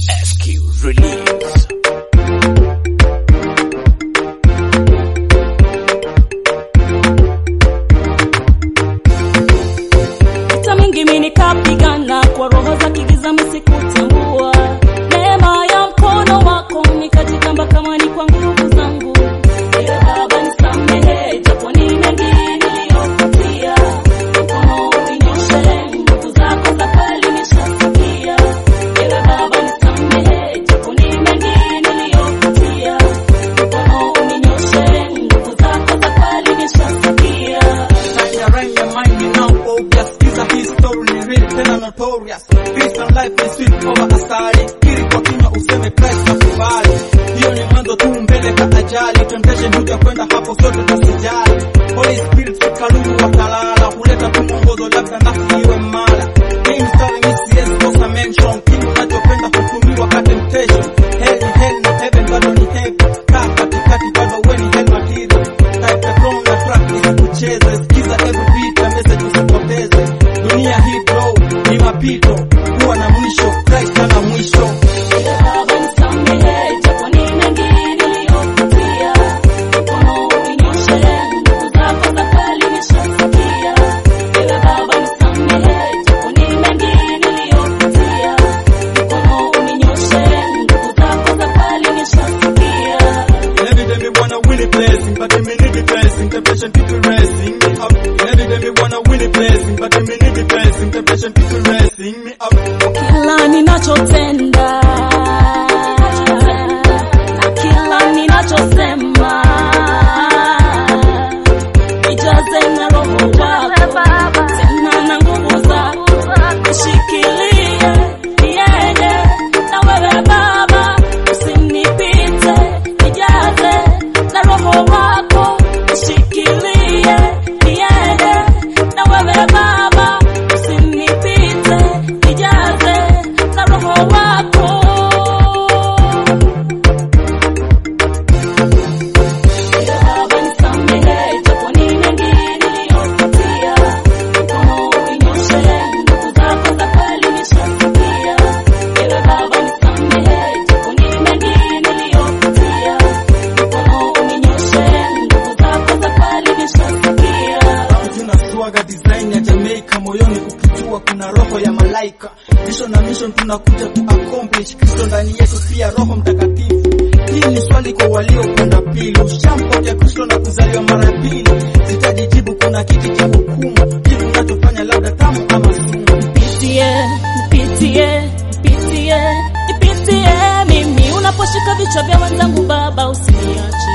SQ Release. Vita mingi mimi nikapigana kwa roho za kigiza msikutambua. Neema ya mkono wako nikajigamba kama ni kwa nguvu zangu. Ewe Baba nisamehe, japo ni mengi niliyopitia. Mkono uninyoshe, nguvu zako za kweli nishasikia. Ewe Baba nisamehe, japo ni mengi niliyopitia. Mkono uninyoshe, nguvu zako za kweli nishasikia. Ndani ya rhyme ya mind ni now obvious Kiza hii story ni real tena notorious Christian life ni sweet over asali Kiri kwa kinywa useme Christ na kubali Hiyo ni mwanzo tu mbele ka ajali Temptation huja kwenda hapo sote tusijali Holy Spirit sikalulu watalala Huleta tu mwongozo labda nafsi iwe mala Hii mstari mi siwezi kosa mention Kile unachopenda kutumiwa ka temptation Hell ni hell na heaven bado ni heaven Kaa katikati bado we ni hell material Type the chrome na track isikucheze Sikiza every beat na message usipoteze Dunia hii bro ni mapito Kuwa na mwisho Christ ana mwisho Baba nisamehe, japo ni mengi niliyopitia. Mkono uninyoshe, nguvu zako za kweli nishasikia. Ewe Baba nisamehe, japo ni mengi niliyopitia. Mkono uninyoshe, nguvu zako za kweli nishasikia. Every day me wanna win a blessing, but me need the blessing. Temptation people racing me up. Every day me wanna win a blessing, but me need the blessing. Temptation people racing me up. Kila ninachotenda na kila ninachosema nijaze na roho wako tena na nguvu zako nishikilie niende na wewe Baba usinipite nijaze na roho wako nishikilie niende na wewe Baba usinipite nijaze na roho wako Baba nisamehe, japo ni mengi niliyopitia. Mkono uninyoshe, nguvu zako za kweli nishasikia. Ewe Baba nisamehe, japo ni mengi niliyopitia. Mkono uninyoshe, nguvu zako za kweli nishasikia. tunasuaga design ya Jamaica moyoni ukijua kuna roho ya malaika mission na mission tunakuja ku accomplish Kristo ndani yetu pia roho mtakatifu hii ni swali kwa waliokwenda pili ushampokea Kristo na kuzaliwa mara ya pili sitajijibu kuna kiti cha hukumu kitu unachofanya labda tamu ama sumu Nipitie, nipitie, nipitie, nipitie mimi unaposhika vichwa vya wenzangu Baba usiniache.